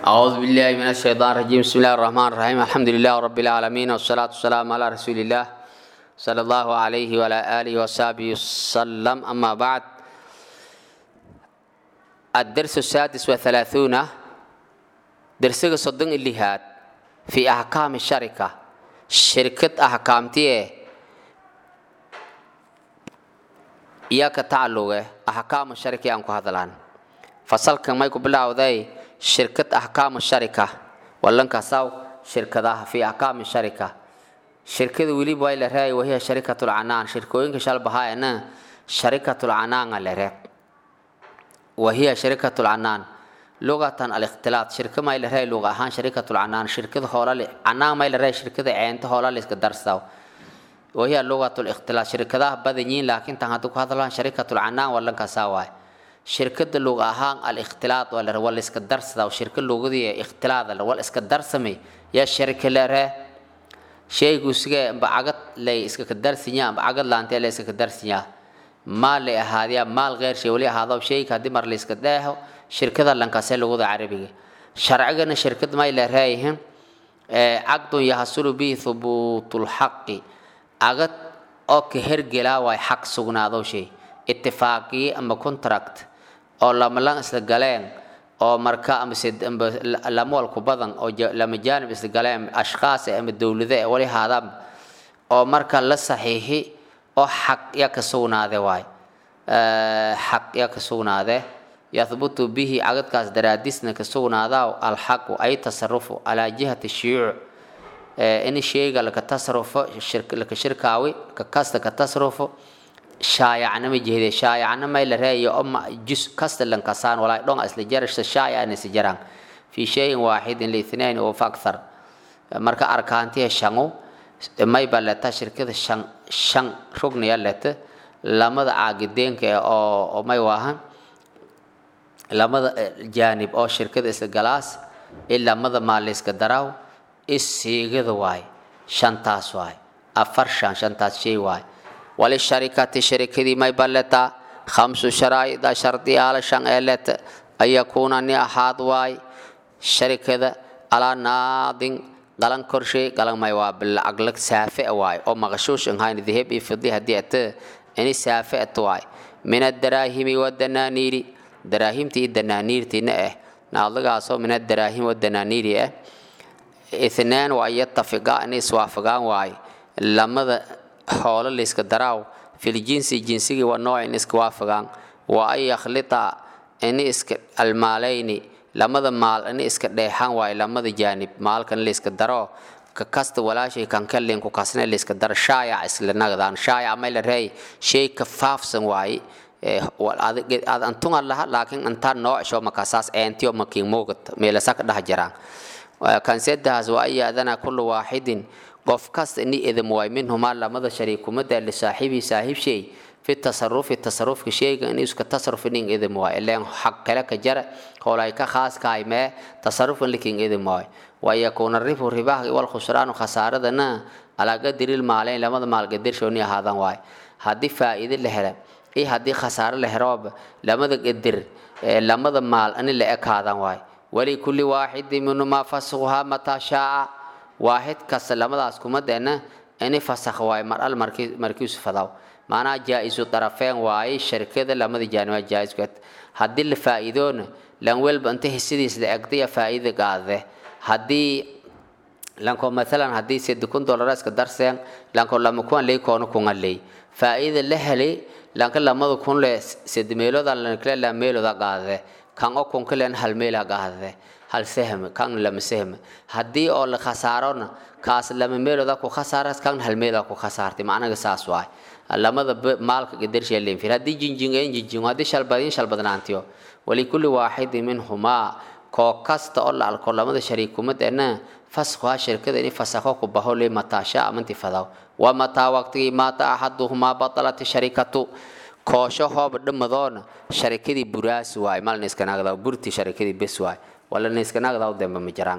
أعوذ بالله من الشيطان الرجيم بسم الله الرحمن الرحيم الحمد لله رب العالمين والصلاة والسلام على رسول الله صلى الله عليه وعلى آله وصحبه وسلم أما بعد الدرس السادس وثلاثون درس صدق اللي هاد في أحكام الشركة شركة أحكامتي إياك تعلق أحكام الشركة أنكو هذا الآن فصلك ما يكون بالله shirkad axkaamu sharika wallankaasaw shirkadaha fii axkaami sharika shirkada weliba waa la reey wahiya sharikatul canaan shirkooyinka shalbahaayana sharikatul canaanga la ree wahiya sharikatul canaan lugatan alikhtilaat shirka may la reey luga ahaan sharikatul canaan shirkada hoolale canaan may la reey shirkada ceenta hoolale iska darsaw wahiya lugatul ikhtilaat shirkadaha badanyiin laakiin tan hadduu ku hadlaan sharikatul canaan wallankaasaa waay shirkada luga ahaan alikhtilaad waa lare waa la iska darsada shirka lugadii ikhtilaad waa la iska darsamay yaa sharika lare shaygu sige amba cagad lay iska ka darsinya amba cagad laantee la iska ka darsinya maal lay ahaadiya maal gheer shay wali ahaado shayga haddii mar la iska dheeho shirkada lankaasee lugada carabiga sharcigana shirkad may la reeyihin caqdun yahsulu bihi thubuutulxaqi cagad oo ka hergelaa waay xaq sugnaado shay itifaaqiye ama contract oo lamalan isla galeen oo marka ama lamwalku badan oo lama jaanib isla galeen ashkhaas ama dowlade ee wali haadaan oo marka la saxiixi oo xaq ya ka sugnaade waay xaq ya ka sugnaade yathbutu bihi cagadkaas daraadisna ka sugnaadaa alxaqu ay tasarufu calaa jihati shuyuuc in sheyga laka tasarufo laka shirkaawi ka kasta ka tasarufo shaayacnama jehde shaayacnama la reeyo oma jus kasta lankasaan walaa dhon isla jarasha shaayacan isla jaraan fi shayin waaxidin liithnain oo fakthar marka arkaantiya shangu may ba leta shirkada shan shan rugniya leta lamada caagideenka oo oo may waahan lamada jaanib oo shirkada isla galaas in lamada maalayska daraaw isiigada waay shantaas waay afar shan shantaas shay waay وللشركة شركة ما يبلتا خمس شرائط شرطي على شان إلت أن يكون أني أحد واي شركة على ناضن قلن كرشي قلن ما يوابل أقلق سافئ واي أو مغشوش إن هاي ذهب يفضي هديت إني سافئ واي من الدراهم والدنانير دراهم تي الدنانير تي نأه نعلق أصو من الدراهم والدنانير اثنان وأن يتفقا أني سوافقان واي لما xoolo layska daraaw filjinsi jinsigii waa nooc in iska waafagaan waa an yakhlita ini iska almaalayni lamada maal ini iska dheexaan waayo lamada jaanib maalkan layska daro ka kasta walaashay kankalin ku kasne layska daro shaayac isla nagdaan shaayac may la reey shay ka faafsan waaye ad antunga laha laakiin intaa noocsho makasaas eentiyo makiin muugat meelasa ka dhex jiraan kansedahaas waa an yaadana kullu waaxidin qof kasta ini idam waay minhumaa lamada shariikumada lisaaxibii saaxiib shay fi tasarufi tasarufka shayga in iska tasaruf inin idam waay ileen xaq kale ka jara howlay ka khaaskahay mee tasarufan likin idam waay wayakuuna ribu ribaha wal khusraanu khasaaradana alaa qadiril maaleyn lamada maalgadirshoni ahaadan waay haddii faa'iide la hela iyo haddii khasaare la herooba lamada qadir lamada maal ani la ekaadan waay walikulli waaxidin minhumaa fasquhaa mataa shaaca waaxid kasta lamadaas kuma deena ini fasakh waay mar al markiisu fadaw maanaa jaa-isu darafeen waaye sharkada lamada jaaniba jaa-isku haddii la faa'iidoona lan welba inta hisidiis la egdaya faa'iida qaade haddii lanko maalan haddii sedi kun dollar iska darseen lanko lama kuwan ley koona kunga ley faa'iida la helay lanka lamada kun le sedi meelooda lankale la meelooda qaade kan o kunka len hal meela qaade hal sahm kan lama sahm haddii oo la khasaarona kaas lama meelooda ku khasaaras kan hal meela ku khasaartay macnaga saas waay lamada maalka qadarshay leen fir haddii jinjingeen jinjingo haddii shalbadin shalbadnaantiyo walikulli waaxidin minhumaa koo kasta oo la alko lamada shariikumadeena faskuha shirkada ini fasakho ku baho le mataasha amanti fadaw wa mataa waqtigii maata axaduhumaa batalat sharikatu koosho hooba dhamadoona sharikadii buraas waay malna iskanagda burti sharikadii bes waay wala niskanagdaw demba ma jiraan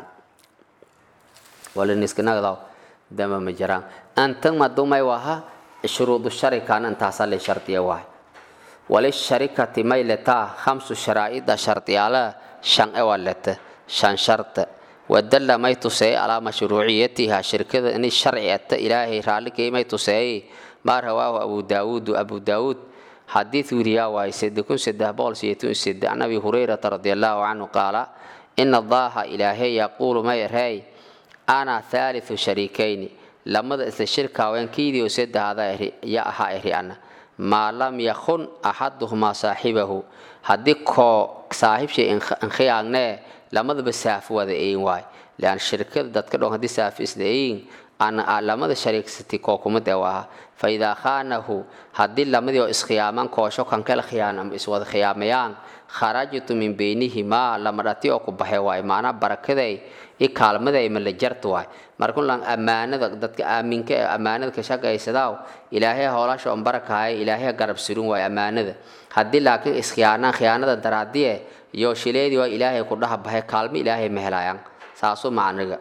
wala niskanagdaw demba ma jiraan antan madumay waha shuruudu sharikan intaasaa la shardiya waay walisharikati may letaa khamsu sharaa'ida shardiyaala shan e waa lete shan sharta wadalla may tuseeye calaa mashruuciyatiha shirkada inay sharci ata ilaahay raalligay may tuseeye maa rawaahu abu daawuudu abu daawuud xadiid wiriyaa waaye sede kun saddex boqol sideetan sede can abi hurayrata radi allahu canhu qaala ina allaha ilaahay yaquulu may erey ana thaalithu shariikayni lamada isla shirka haweenkiidiio saddexada eri ya ahaa eri ana maa lam yakun axaduhumaa saaxibahu haddii koo saaxiibshay inkhiyaangnee lamadaba saaf wada eyin waay lean shirkada dadka dhon haddii saaf isla eyin ana lamada shariigsati koo kumid ee ahaa fa idaa khaanahu haddii lamadii oo iskhiyaamaan koosho kankala khiyaan ama iswada khiyaamayaan kharajtu min beynihimaa lama dhati oo ku baxay waay macnaa barakaday i kaalmaday ma la jarta waay markulan ammaanada dadka aaminka ee ammaanada ka shaqaysadaaw ilaahay hoolasha on barakahay ilaahay garab surin waay ammaanada haddii laakiin iskhiyaanaan khiyaanada daraadiye iyo shileedii waa ilaahay ku dhaha baxay kaalmo ilaahay ma helayaan saasu macniga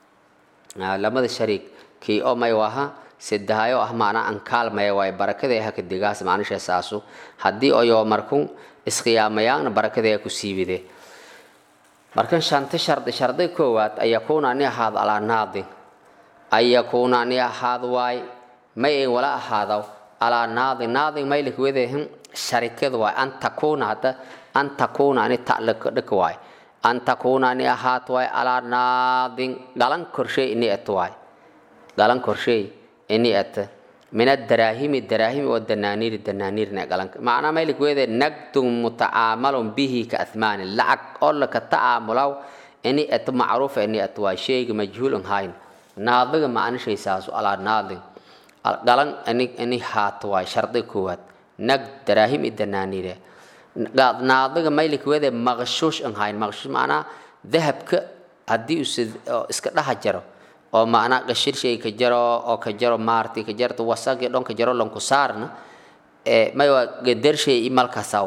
lamada shariik kii oo may waha sedahayo ah macnaa an kaalmaya waay barakaday haka digaas macnisha saasu haddii oyo markun iskhiyaamayaanna barakaday ku siibide markan shanta shardi shardi koowaad an yakuuna ani ahaado alaa naadin an yakuuna ani ahaad waay may en wala ahaadaw alaa naadin naadin maylik wedehin sharikad waay an takuuna hadda an takuuna ani ta'laka waay an takuuna ani ahaad waay alaa naadin galan korshay ini et waay galan korshay ini et min adaraahimi daraahimi wa danaaniiri danaaniirna galanka macnaa maylik weede nagdun mutacaamalun bihi ka athmaani lacag oo laka tacaamulaw ini et macruufa ini et waay shayga majhuulun hayn naadiga macnishay saasu alaa naadin galan ini ini haat waay shardi koowaad nag daraahim i danaaniire naadiga maylik weede maqshuush an hayn maqshuush macnaa dahabka haddii uu iska dhaha jaro oo macnaa qashir shay ka jaro oo ka jaro maarti ka jarto wasaqi dhon ka jaro lanku saarna ee may waa gadar shay i malkasaw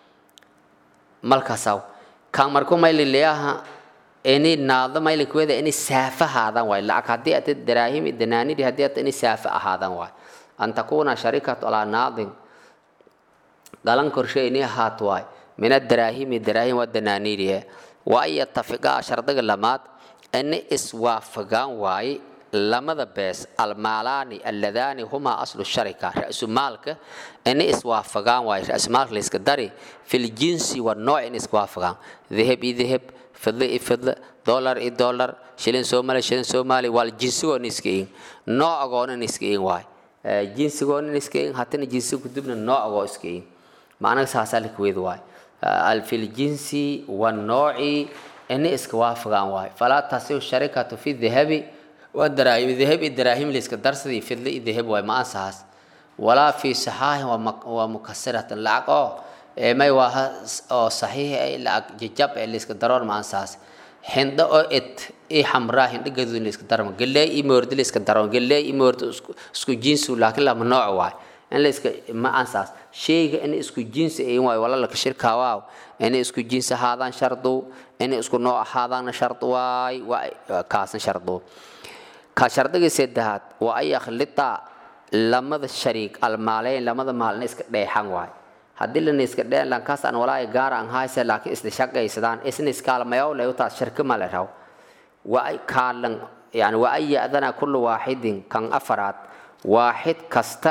malkasaw kan marku may lileyaha ini naado maylik weede ini saafa ahaadaan waay lacag haddii ata daraahimi danaaniri haddii ata ini saafa ahaadaan waay an takuuna sharikatu alaa naadin galan korshe ini ahaat waay min adaraahimi daraahim wa danaaniriye wa an yatafiqaa shardiga lamaad ini iswaafagaan waaye lamada bees almaalaani alladaani humaa aslu sharika ra-su maalka ini iswaafagaan waaye ra-su maalka layska dari fil jinsi wa nooc in iswaafagaan dahab i dahab fidlo i fidlo dollar i dollar shilin soomaali shilin soomaali waal jinsigoon iska in noocagoon in iska in waaye jinsigoon in iska in hatana jinsi kudubna noocagoo iska in macnaha saasaa lakaweed waaye fil jinsi wa nooci ini iska waafagaan waayo falaa tasiu sharikatu fi dahabi wadaraahim dahabi daraahim layska darsadii fidla i dahab waay ma ansahaas walaa fi saxaahin waa mukasiratan lacag oo may waaha oo saxiix ay lacag jajab ee layska daroon ma ansahaas hindho oo et i xamraa hindho gaduud layska darma galeey i moordi layska daroon galeey i moordi isku jinsu laakiin lama nooc waay in layska ma ansaas shayga in isku jinsi ayin waayo wala laka shirkaawaaw inay isku jinsi ahaadaan shardu inay isku nooc ahaadaanna shard waay waa kaasna shardu ka shardigii saddexaad waa an yakhlita lamada shariik almaaleyn lamada maalna iska dheexan waay haddii lana iska dheen lankaas aan walaahi gaara aan hayse laakiin isla shaqaysadaan isna iskaalmayow leh utaas shirka male raw waa ay kaalan yani waa an ya'dana kullu waaxidin kan afaraad waaxid kasta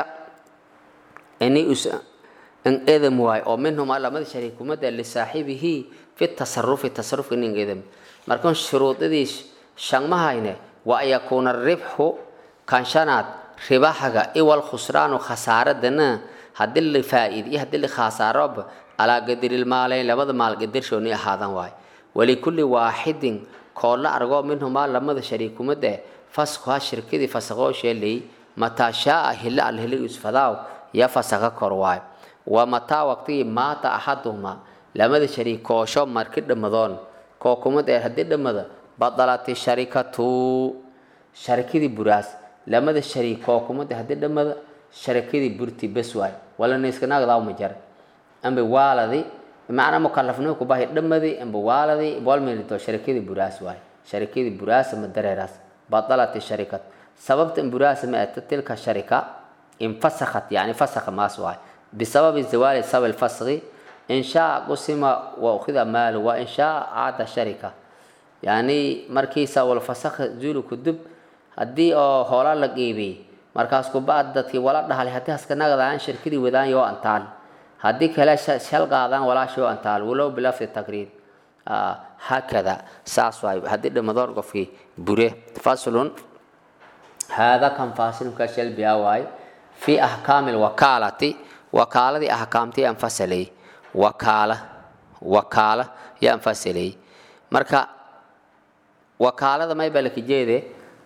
inay us in edam waay oo minhumaa lamada shariik kumada lisaaxibihi fi tasarufi tasarufka inin edam markan shuruudadii shanmahayne wa an yakuuna ribxu kan shanaad ribaxaga iwal khusraanu khasaaradana haddii la faa'iid iyo haddii la khasaaroba alaa gadirilmaaleyn labada maal gadirshooni ahaadan waay walikulli waaxidin koolla argoo minhumaa lamada shariikumada faskuha shirkadii fasaqoo sheelay mataa shaaa hilla al hili isfadaaw ya fasaqa kor waay waa mataa waqtigii maata axaduhumaa lamada shariik koosho marki dhammadoon koo kumad ee haddii dhammada badalati sharikatu sharikadii buraas lamada shariik koo kumad haddii dhammada sharikadii burti bes waay wala naiskanaagdaa ma jar amba waaladi macnaa mukalafnimo kubahi dhammadi amba waaladi walmelito sharikadii buraas waay sharikadii buraasa ma dareeraas badalati sharikat sababta in buraasa ma ata tilka sharika infasakhat yani fasakha maas waay بسبب زوال سبب الفسخ إن شاء قسم وأخذ ماله وإن شاء عاد شركة yani markiisa walfasakha zuulu kudub haddii oo hoola la qiibiyey markaas kuba'ad dadkii wala dhahalay haddii haskanagadaaan shirkadii wadaan yoo antaal haddii kale shal qaadaan walaashii oo antaal walow bilafdi takriid hakada saas waay haddii dhimadoor qofkii bure faslun haada kan faasilka shalbiya waay fi ahkaami lwakaalati wakaaladii ahkaamtii aan fasalay wakaala wakaala yaan fasalay marka wakaalada mayba laka jeede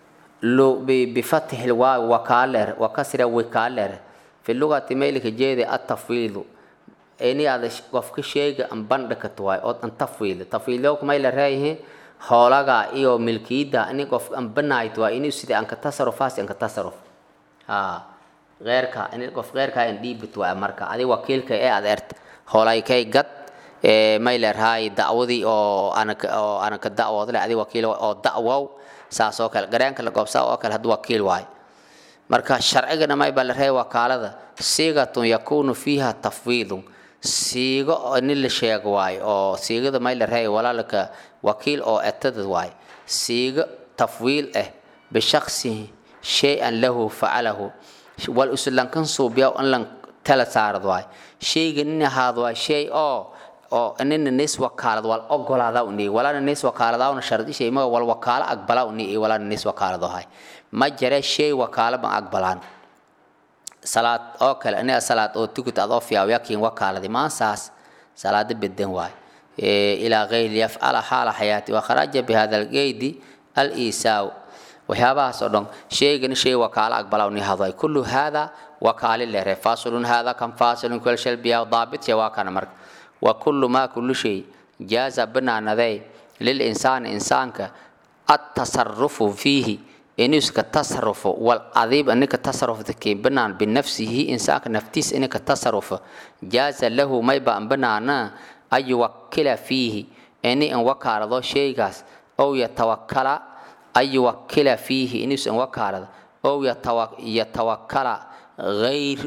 bifatixi lwaawi wakaaler wakasra wikaaler fi lugati maylaka jeede atafwiidu ini aad qofka sheega an bandhikato waay ood an tafwiil tafwiilyoka may la reeyahe hoolaga iyo milkiyada ini qof an banaayt waay ini sida anka tasarufaas anka tasaruf ha geerka ini qof geerka an dhiibit waay marka adi wakiilka ee aad ert hoolaykay gad may leerhaay dacwadii oo oo anaka dacwoodle adi wakiil oo dacwow saas oo kale gareenka la goobsaa oo kale haddu wakiil waay marka sharcigana mayba la reey wakaalada siigatun yakunu fiiha tafwiidun siigo ini la sheego waay oo siigada may la reey walaalka wakiil oo etadad waay siigo tafwiil ah bishaksihi shay-an lahu facalahu wal uslankan suubiya in lan tala saarad waay shayga nin ahaad waay shay oo oo nina nis wakaalad wal ogolaada uni walana nis wakaaladaawna shardi shay ma wal wakaala aqbala uni walana nis wakaalado hay ma jare shay wakaala ban aqbalaan salaad oo kale ina salaad oo tukut adoo fiyaw yakin wakaaladi maansaas salaada bedan waay ilaa gayri yafcala xaala xayaati wakharaja bihada algeydi al-iisaaw waxyaabahaas oo dhan sheegani shay wakaala aqbala uni hadoy kullu hada wakaali lere fasilun hada kan fasilun kul shalbiya daabit waa kana marka وكل ما كل شيء جاز بنانذي للإنسان إنسانك التصرف فيه إنك تصرف والعذيب أنك تصرف ذكي بنان بنفسه إنسانك نفتيس إنك تصرف جاز له ما يبقى بنانا أن يوكل فيه إني أن وكال ذو شيء أو يتوكل أن يوكل فيه إني أن وكال أو يتوكل غير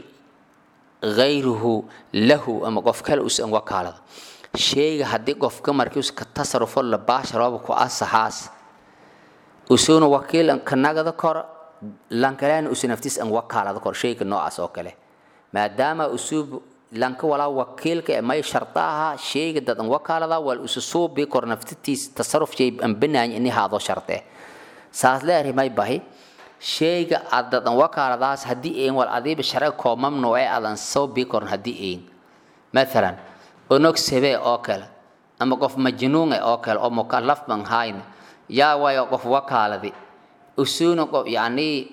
غayruhu lahu ama qof kale usan wakaalada sheega haddii qofka markii uska tasarufo la baasharooba ku asaxaas usuna wakiil kanagada kor lankaleana usu naftiis an wakaalada kor sheyga noocaas oo kale maadaama usuub lanka walaa wakiilka may shardaha sheyga dad an wakaalada wal usu suubi kor naftitiis tasaruf shay an banaany ini haado sharte saas leeyahay may bahi sheyga adadan wakaaladaas haddii een wal adiiba sharciga koo mamnuuc ee adan soo bii koran haddii een mathalan onog sebe oo kale ama qof majnuune oo kale oo mukallaf ban hayn yaa waayo qof wakaaladi usuuna qof yacni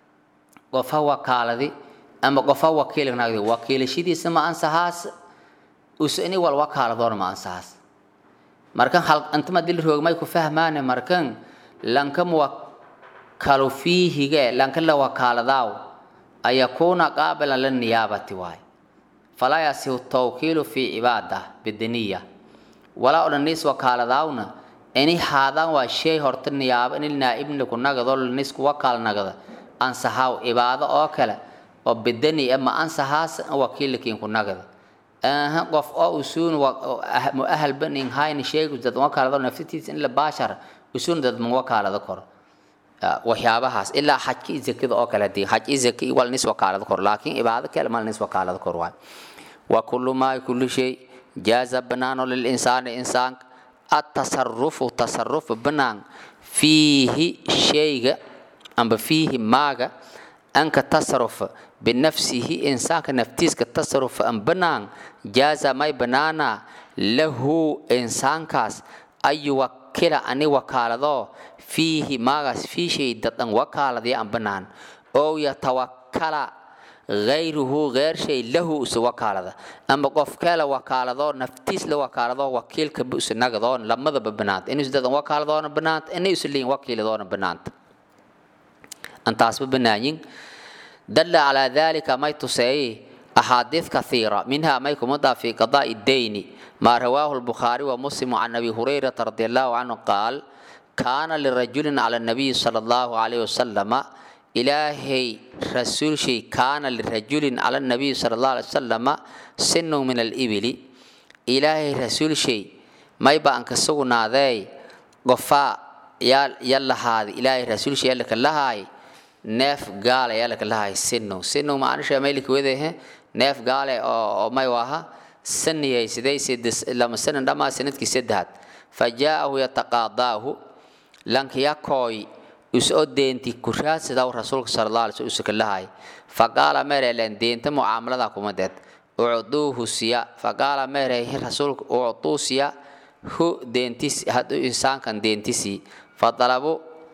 qofa wakaaladi ama qofa wakiilnagdi wakiilashadiisa ma ansahaas us ini wal wakaaladoona ma ansahaas markan hal antama dil roogmay ku fahmaane markan lanka muwak kalu fiihige lanka la wakaaladaaw an yakuuna qaabilan lilniyaabati waay falaa yasihu tawkiilu fi cibaada bidaniya walaa odhan nis wakaaladaawna ini haadaan waa shay horta niyaabo ini naa'ibni ku nagado nisku wakaal nagada ansahaaw cibaado oo kale oo bidani ama ansahaas wakiilkiin ku nagada aha qof oo usuun muahal banin hayni sheegu dad wakaalado naftitiisa in la baashar usuun dad ma wakaalado koro waxyaabahaas ilaa xajka iyo zakada oo kale hadii xaj iyo zaka wal nis wakaalada kor laakiin cibaado kale mal nis wakaalada kor waay wa kullu ma kullu shay jaaza banaano lil insaani insaan atasarufu tasaruf banaan fiihi shayga amba fiihi maaga anka tasaruf binafsihi insaanka naftiiska tasaruf an banaan jaaza may banaana lahu insaankaas ayuwa kila ani wakaalado fiihi maagaas fii shay dadan wakaaladii aan banaan oo yatawakala gayruhu geyr shay lahu usa wakaalada ama qof kale wakaalado naftiis la wakaalado wakiilka busa nagadoon lamadaba banaanta inus dadan wakaaladoona banaanta inay usa liin wakiiladoona banaanta antaasba banaayin dalla calaa dalika may tuseeyey أحاديث كثيرة منها ما يكون في قضاء الدين ما رواه البخاري ومسلم عن أبي هريرة رضي الله عنه قال كان لرجل على النبي صلى الله عليه وسلم إلهي رسول شيء كان لرجل على النبي صلى الله عليه وسلم سن من الإبل إلهي رسول شيء ما يبقى أنك سونا ذي gofaa yaa ya lahaadi ilaahay rasuulsha yaa laka lahaay neef gaale yaa laka lahaay sinow sinow maanisha maylika wedehe neef gaale oo oo may waha saniyay siday sides lama sanan dhamaa sanadkii saddexaad fa jaa'ahu yataqaadaahu lankiya kooy usoo deenti kuraadsadaw rasuulka sala allah alay sl usaka lahaay faqaala mereleen deenta mucaamalada kuma deed ucduuhu siya faqaala mereehi rasuulka ucduu siya hu deentis hadu insaankan deentisi fadalabu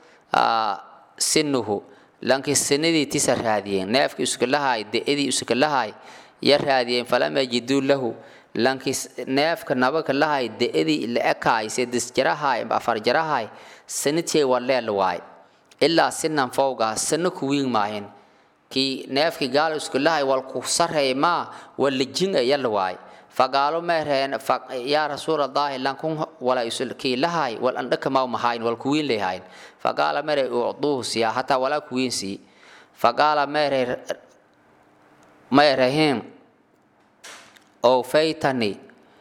sinuhu lankii sinadii tisa raadiyeen neefkii usuka lahaay de-adii usuka lahaay ya raadiyeen falam yajiduu lahu lankii neefka nabaka lahaay de-adii la ekaay sedis jarahaay afar jarahaay sanidkay waleel waay ilaa sinan fowgaa sano kuwiin maahin kii neefkii gaal isku lahay wal ku sareey maa wala jin yalla waay faqaalo meereen yaa rasuul allahi lankun wala isul kii lahay wal andhaka ma mahayn wal kuwiin leeyahayn faqaala meere ucduuhu siya hataa walaa kuwiin sii faqaala meere meerehim ow faytani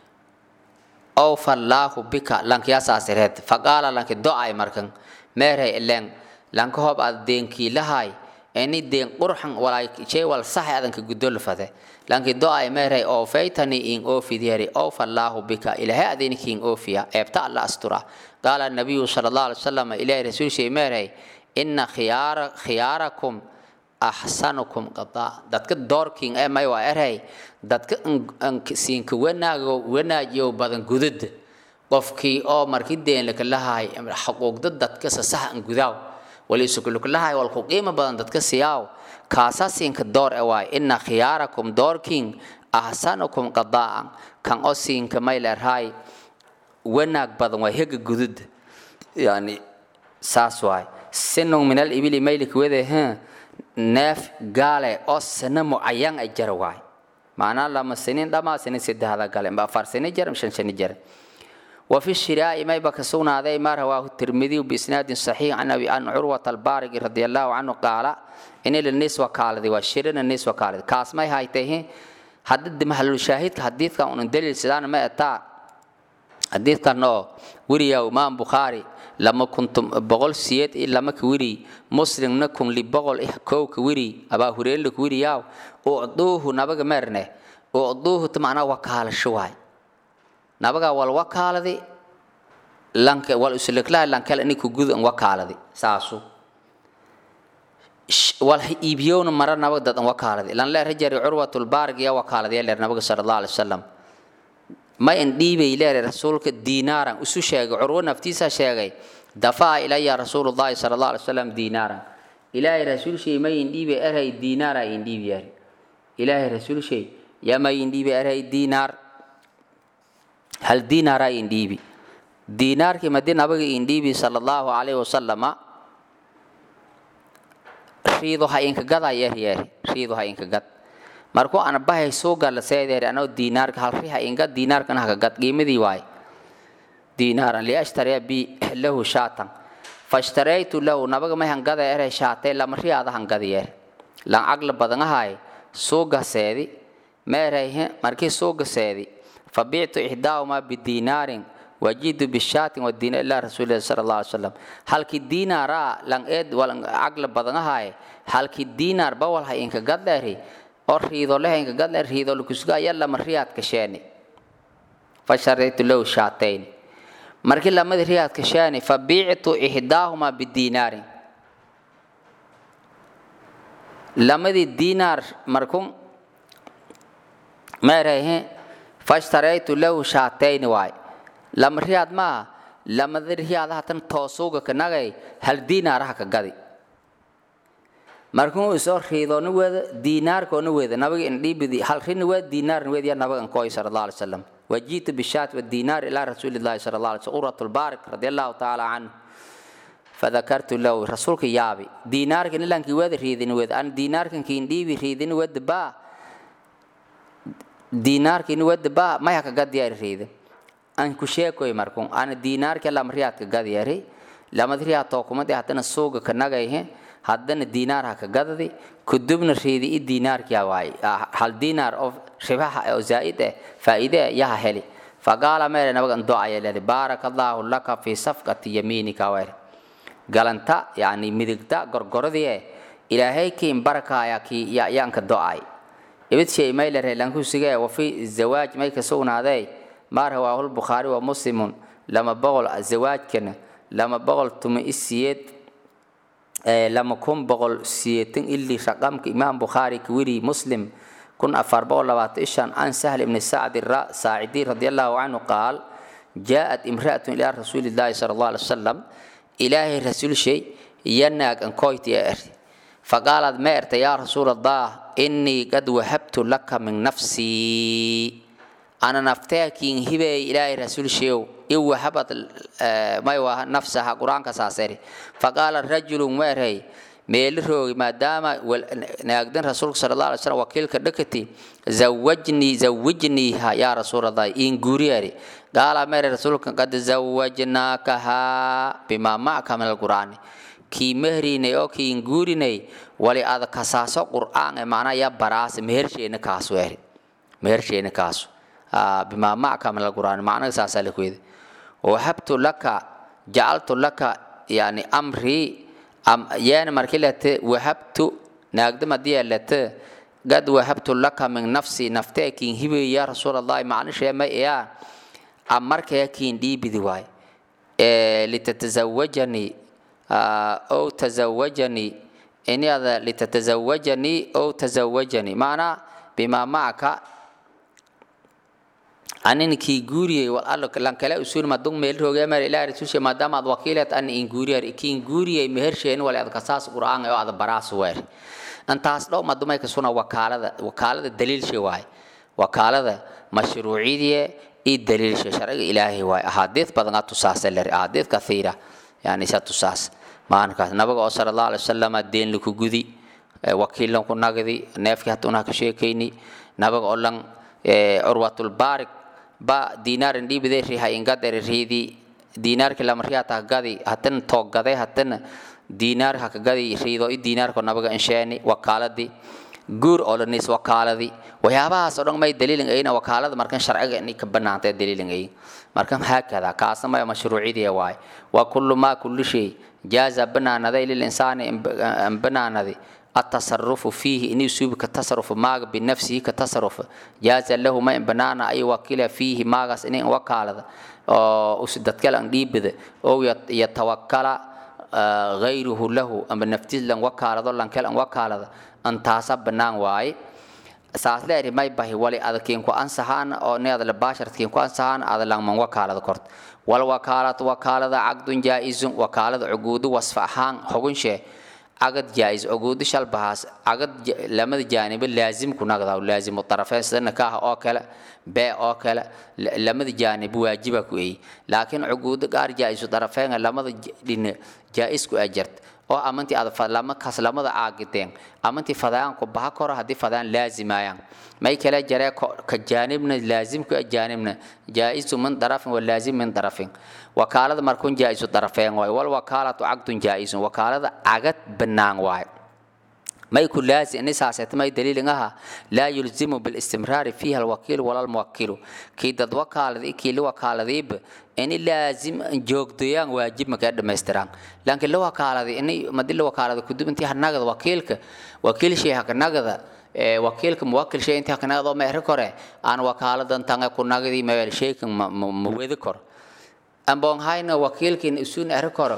ow fallaahu bika lankiyasaasireed faqaala lanki do-ay markan meere ileen lanka hoob aad deenkii lahay ini deen qurxan walay jey wal sax adanka gudolfade lanki do-ay meeray oo faytani in oofidiyari ow fallaahu bika ilahay adinki in oofiya eebta alla astura qaala nabiyu sala allah alay wasalam ilahi rasuulshay meeray ina khiyaara khiyaarakum axsanukum qadaa dadka doorking ee may waa erey dadka siinka wanaago wanaajiyo badan gudada qofkii oo markii deen laka lahay xuquuqda dadka sasax an gudaaw walisukuluklahay wal ku qiimo badan dadka siyaaw kaasa siinka door e waay ina khiyaarakum doorking ahsanukum qadaa'an kan oo siinka may leerhay wanaag badan waa hega gudud yani saas waay sinun min alibili maylik wede neef gaale oo sano mucayan a jara waay macnaa lama sinin dhamaa sinin saddexda gale mba afar sini jar shan shani jar وفي الشراء ما يبقى سونا ذي ما رواه الترمذي بإسناد صحيح عن أبي عن عروة البارق رضي الله عنه قال إن للنسوة قال ذي والشرن النسوة قال كاس ما هاي تيه حدد محل الشاهد حديث كان دليل سدان ما أتى حديث كان وريا إمام بخاري لما كنتم بقول سيد لما كوري مسلم نكم لبقول إحكو كوري أبا هريل كوري ياو أعطوه نبغى مرنه أعطوه تمعنا وكال شواي nabaga wal wakaaladi lanka wal usliklaha lankala ini kugud an wakaaladi saasu wal iibiyowna mara nabaga dad an wakaaladi lan leer jari curwatul baarg ya wakaaladi ya leer nabaga sala allah alai wasalam ma in dhiibay leere rasuulka diinaaran isu sheegay curwo naftiisa sheegay dafaa ilaya rasuulullahi sala allah alai wasalam diinaaran ilaahay rasuulshay ma in dhiibay erhay diinaara in dhiibi yari ilaahay rasuulshay ya ma in dhiibay erhay diinaar hal diinaara indhiibi diinaarkii madi nabiga indhiibi sala allahu calayhi wasalama riido ha inka gada yeeryeeri riido ha inka gad markuu ana bahay soo gala seedeeri anoo diinaarka hal ri ha inga diinaarkana haka gad qiimadii waay diinaaran liashtariya bi lahu shaatan fashtaraytu lahu nabaga may hangada ere shaatay lama riyaada hangada yeer lan cagla badan ahay suuga seedi meerayhe markii suuga seedi فبعت إحداهما بدينار وجيت بالشاة والدينار إلى رسول الله صلى الله عليه وسلم هل كي دينار لان إد ولا عقل بدنا هاي هل كي دينار بول هاي إنك قد لهري أو ريدو له إنك قد لهري ريدو لكسكا يلا مريات كشاني فشريت له شاتين مركي لما ريات كشاني فبيعت إحداهما بالدينار لما دي دينار مركم ما رأيه fashtaraytu lahu shaatayni waay lama riyaad maaha lamada riyaadaha tan toosuuga kanagay hal diinaaraha ka gadi markuu isoo riidoona weeda diinaarkoona weeda nabiga indhiibidi hal rini weed diinaarna weed ya nabiga nkooy sala allah alay wasalam wajiitu bishaat wadiinaar ilaa rasuuli llahi sala allah alay wasallam urat lbaarik radi allahu tacaala canhu fadakartu lahu rasuulka yaabi diinaarkan ilankii weeda riidin weed an diinaarkankii indhiibi riidin weeda baa diinaarkini wadda ba maya ka gadiyari riide an ku sheekoy markun ana diinaarka lam riyaad ka gadiyari lamad riyaad tookumadi haddana suuga ka nagayhe haddana diinaar ha ka gadadi kudubna riidi i diinaarkiya waay hal diinaar oo ribaha oo zaa'id eh faa'iide yaha heli faqaala meere nabagan do-aya leedi baaraka allaahu laka fii safqati yamiinika weer galanta yani midigta gorgoradii ilaahay kiin barakaaya kii yaanka do-ay ibid shay may leedahay lankusigee wafi zawaaj may ka sugnaadee maa rawaahu lbukhaari wa muslimun lama boqol zawaajkana lama boqol tuma isiyeed lama kun boqol siyeetan ili raqamka imaam bukhaari kawiri muslim kun afar boqol labaatan ishan an sahl ibni sacdi saacidi radi allahu canhu qaal jaaءat imra'atun ilaa rasuuli llaahi sala allah alay wasalam ilaahay rasuul shay yanaag ankoyti ee erti faqaalad ma erta yaa rasuul allah inii qad wahabtu laka min nafsii ana nafteekiin hibeey ilaahay rasuul sheew in wahabad may waa nafsaha qur-aanka saaseri faqaala rajulun weerhay meeli roogi maadaama naagdan rasuulka sala allah alay slam wakiilka dhakati zawajnii zawijniiha yaa rasuul allah in guuriyari qaala mere rasuulka qad zawajnaakahaa bimaa macka min alqur'aani kii mehrinay oo kiin guurinay wali ada kasaaso qur'aan ee macnaa ya baraase mehersheena kaasu eri mehersheena kaasu bimaa macka min alqur'aani macnaha saasaa la kuyidi wahabtu laka jacaltu laka yani amrii yaana markii lete wahabtu naagdam haddii lete qad wahabtu laka min nafsi naftee kiin hibeey yaa rasuul allahi macnishee may iyaa amarkee kiin dhiibidi waay litatazawajanii ow tazawajanii inada litatazawajanii ow tazawajanii macnaa bimaa macaka anin kii guuriyey wal allo lankale usuul madung meel roogee meel ilaahay rasuulshe maadaama aad wakiileed an in guuriyar kiin guuriyey mehersheen wale ad kasaas qur'aan oo ad baraas weer intaas dhow madumay kasuna wakaalada wakaalada daliilshe waay wakaalada mashruuciyadii i daliilshe sharciga ilaahay waay ahaadiid badan a tusaasa ler ahaadiid kathiira yani isa tusaas maalinkaas nabiga oo sala allah alay wasalam deen laku gudi wakiilan ku nagdi neefkii hata unaa ka sheekayni nabiga oo lan curwatulbaarik ba dinaarin dhiibide riha ingadere riidi dinaarki lama riata gadi hatan toogade hatan dinaar hakagadi riido i dinaarko nabaga insheeni wakaaladi guur oo lanis wakaaladi waxyaabahaas oo dhan may daliilin ayna wakaalada markan sharciga inay ka banaantay daliilin ay markan haakada kaasna may mashruucidii waay wa kullu ma kullu shay jaaza banaanaday lil insaani banaanadi التصرف فيه إني يسوب كتصرف ماغ بنفسه كتصرف جاز له ما إن بنانا أي وكيل فيه ماغس إني وكالة أو أسدت كلا بده أو يتوكل غيره له أم نفتيز لن وكالة لن كلا وكالة أن تاسب بنان واي saas leeri may bahi wali adkiin ku ansahaan oo needa la baasharkiin ku ansahaan ada langman wakaalada kort wal wakaalad wakaalada caqdun jaa'izun wakaalada cuguudu wasfa ahaan xugunshe cagad jaa-is cuguudu shalbahaas cagad lamada jaanibo laazim ku nagdaa laazimu tarafeen sida nikaaha oo kale bee oo kale lamada jaanib waajiba ku eey laakiin cuguudu qaar jaa-isu tarafeen lamada dhine jaa-isku ajart oo amantii aad lama kas lamada caagideen amantii fadaan ku baha koro haddii fadaan laazimayaan may kale jaree ka jaanibna laazimku jaanibna jaa-isu min darafin wa laazim min darafin wakaalada markun jaa-isu darafeen waay wal wakaalatu cagdun jaa-isun wakaalada cagad bannaan waay may ku laazim ini saaseeta may daliilin aha laa yulzimu bilistimraari fiiha alwakiilu wala almuwakilu kii dad wakaaladi kii la wakaaladiiba ini laazim joogdoyaan waajib makaa dhammaystiraan laakiin la wakaaladi ini madi la wakaalada kudub intii hanagada wakiilka wakiil shay hakanagada wakiilka muwakil shay intii hakanagada oo meehri kore aan wakaaladan tanga kunagadi maweel shaykan ma wedi koro amboon hayna wakiilkin isuun eri koro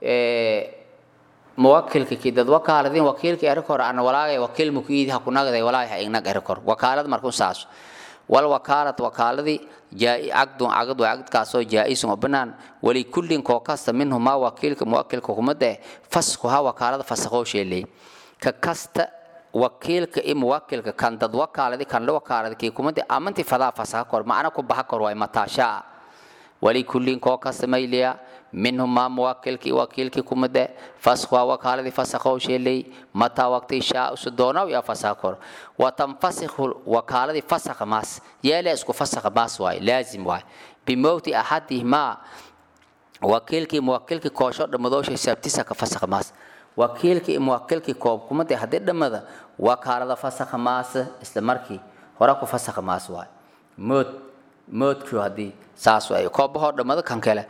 muwakilka ki dad wakaaladin wakiilka eri koro ana walaagay wakiil mukiidi hakunagaday walaagay ha ignag eri koro wakaalad markun saaso wal wakaalad wakaaladii caqdun caqad waa caqdkaasoo jaa-isun oo bannaan walikullin koo kasta minhumaa wakiilka muwakilka kumada faskuha wakaalada fasakoo sheeley ka kasta wakiilka i muwakilka kan dad wakaaladi kan la wakaaladi kii kumada amanti fadaa fasaha kor macna ku baha kor waay mataashaa walikullin koo kasta mayliya minhumaa muwakilka i wakiilkii kumade faskuha wakaaladii fasakoo sheeley mataa waqti shaa usu doonaw yaa fasaha kor watanfasikhu wakaaladii fasakha maas yeele isku fasakha maas waay laazim waay bimowti axadihimaa wakiilkii muwakilkii koosho dhammadoosha sabtisa ka fasakha maas wakiilkii muwakilkii koob kumade haddii dhammada wakaalada fasakha maas isla markii hore ku fasakha maas waay mood moodku haddii saas ay koobahoo dhammado kan kale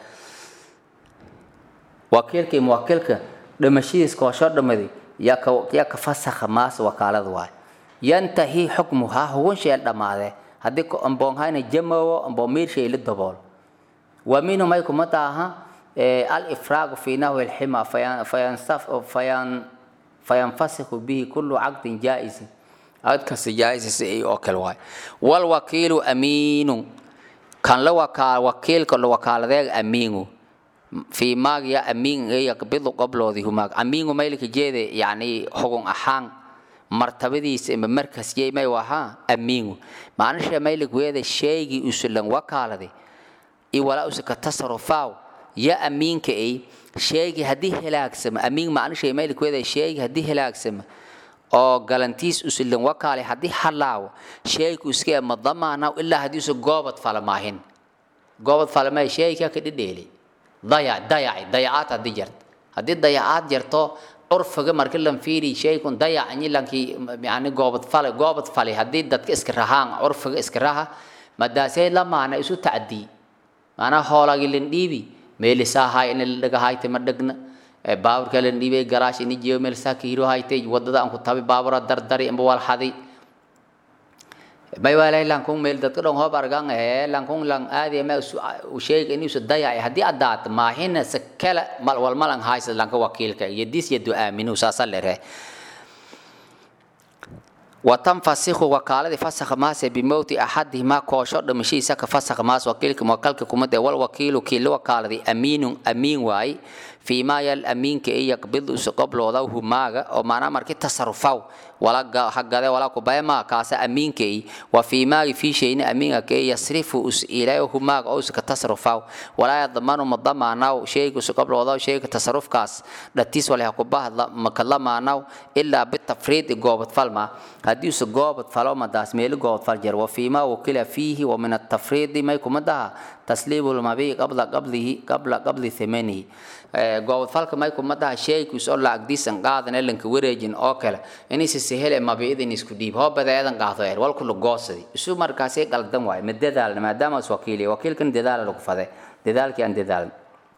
wakiilka iyo muwakiilka dhimashadiis koosho dhammaday yaa ka yaa ka fasakha maas wakaalada waay yantahi xukmuhaa hugunshay dhammaadee haddii amboonhayna jamoowo amboomiirshay la dabool wa minhu may kuma taaha alifraagu fi nahwi lxima fayanfasikhu bihi kullu caqdin jaa'isin caqd kasta jaa'is oo kale waay walwakiilu amiinu kan la wakaa wakiilka la wakaaladeega amiinu في ماغ يا أمين يقبض قبله ذي هماغ أمين ميلك جيدة يعني حقن أحان مرتبدي سم مركز جي ما يوها أمين ما أنش ميلك ويدا شيء يسلم وكالة دي إي ولا أسك تصرفاو يا أمين كأي شيء هديه هلاك سم أمين ما أنش ميلك ويدا شيء هديه هلاك سم oo galantiis usilin wakaale haddii halaawo sheeyku iskee ma damaana ilaa haddii usa goobad falamaahin goobad falamay sheeyka ka dhidheeli dayac dayaci dayacaad haddii jarto haddii dayacaad jarto curfiga marki lan fiiri shaykun dayacanyi lankii yani goobad fale goobad fale haddii dadka iska rahaan curfiga iska raha madaasay la maana isu tacdii maanaa hoolagi lan dhiibi meelisaa hay in la dhaga hayte ma dhegna baaburka lan dhiibay garaash ini jeeyo meelisaa ka hiro hayte wadada aan ku tabi baabura dardari amba wal xaday may walay lankung meel dadka dhon hoob argan ee lankung lang aadi ma u sheeg inuu su daya haddii adaat maahina sakala mal wal malan haysa lanka wakiilka yadis yadu aaminu saasa lere وتنفسخ وكالة فسخ ماس بموت أحدهما كوشر دمشي سك فسخ ماس وكيلك موكلك كمد والوكيل كيل وكالة أمين أمين واي فيما يل أمين كي يقبض قبل وضعه ماغا أو معنا مركي تصرفاو ولا حق ذا ولا كبايا ما كاس أمين كي وفيما في شيء أمين كي يصرف أس إليه ماغا أو سك تصرفاو ولا يضمن مضمعناه شيء قبل وضعه شيء تصرف كاس لتيس ولا يقبها مكلمعناه إلا بالتفريد جوبت فالما haddii use goobad falo madaas meelo goobad fal jar wafiima wakila fiihi wa min atafriidi may kuma daha tasliibu lmabiy qabla qablihi qabla qabli thamanihi goobad falka may kuma daha sheeykiis oo lacagdiisan qaadan elanka wareejin oo kale inaysa sehele mabiyadin isku dhiib hoo badeedan qaado eer walku la goosadi isu markaasay qaldan waaye ma dadaalna maadaama is wakiiliya wakiilkan dadaala lagu fade dadaalkii aan dadaalna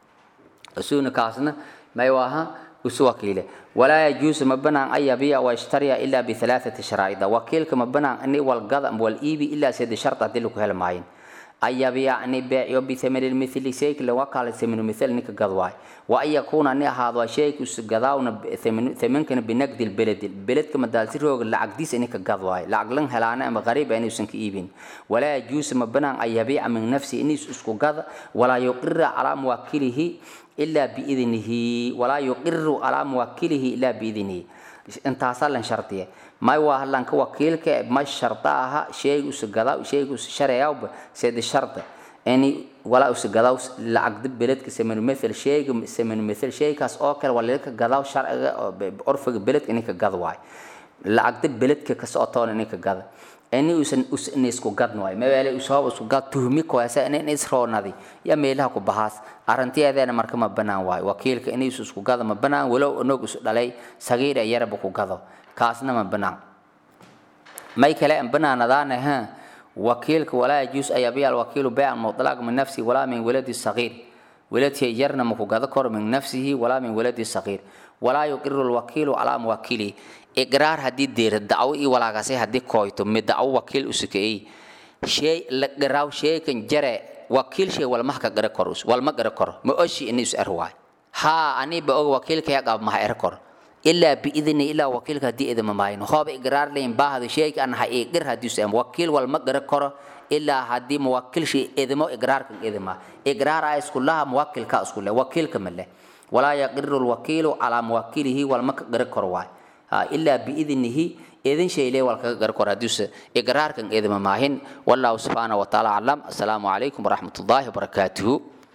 isuna kaasna may waaha usu wakiile ولا يجوز مبنى أن يبيع ويشتري إلا بثلاثة شرائط وكيلك مبنى أن والقضاء والإيبي إلا سيد شرط أدلك هالمعين أن يبيع أن يبيع بثمن المثل سيك لوكالة ثمن المثل نك قضواي وأن يكون أن هذا شيء قضاء ثمن ثمن كان بنقد البلد البلد كما دالتر هو العقديس إنك قضواي لعقلن هلانا أما غريب أن يسنك إيبين ولا يجوز مبنى أن يبيع من نفسه إني اسكو قضى ولا يقر على موكله إلا بإذنه ولا يقر على موكله إلا بإذنه انت لن شرطية ما هو هلان كوكيلك ما شرطها شيء وسجدا شيء وشرعه سيد الشرط يعني ولا وسجدا العقد بلد كسمن مثل شيء سمن مثل شيء كاس أوكل ولا لك جدا شرع عرف بلد إنك جدواي العقد بلد كاس أطول إنك جدا ini usan usan isku gad nooy meele usoo isku gad tuhmi ko asa in isroonadi ya meelaha ku bahaas arantiyadeena marka ma banaan waay wakiilka in isku gad ma banaan walow onog isu dhalay sagiir yarba ku gado kaasna ma banaan may kale an banaanadaana ha wakiilka walaa yajuus ay abiya alwakiilu baycan mutlaq min nafsi walaa min waladi sagiir waladkii yarna ma ku gado kor min nafsihi walaa min waladi sagiir walaa yuqiru alwakiilu calaa muwakilihi iqraar haddii deera dacwo ii walaagase haddii kooyto mi dacwo wakiil usukeey shay la garaaw sheekan jare wakiil shay walmaha ka gara kor walma gara kor ma oshi ini is er waay haa ani ba og wakiilka ya qab maha er kor ilaa biidni ilaa wakiilka haddii idima maayin hooba iqraar layn baahdo sheeyka an ha iqir haddii is em wakiil walma gara koro ilaa haddii muwakil shay idimo iqraarkan idima iqraar a isku laha muwakilka isku leh wakiilka ma leh walaa yaqiru lwakiilu calaa muwakilihi walma ka gara kor waay إلا بإذنه إذن شيء لي والكغر كرادوس إقرار كان إذن ماهن والله سبحانه وتعالى علم السلام عليكم ورحمة الله وبركاته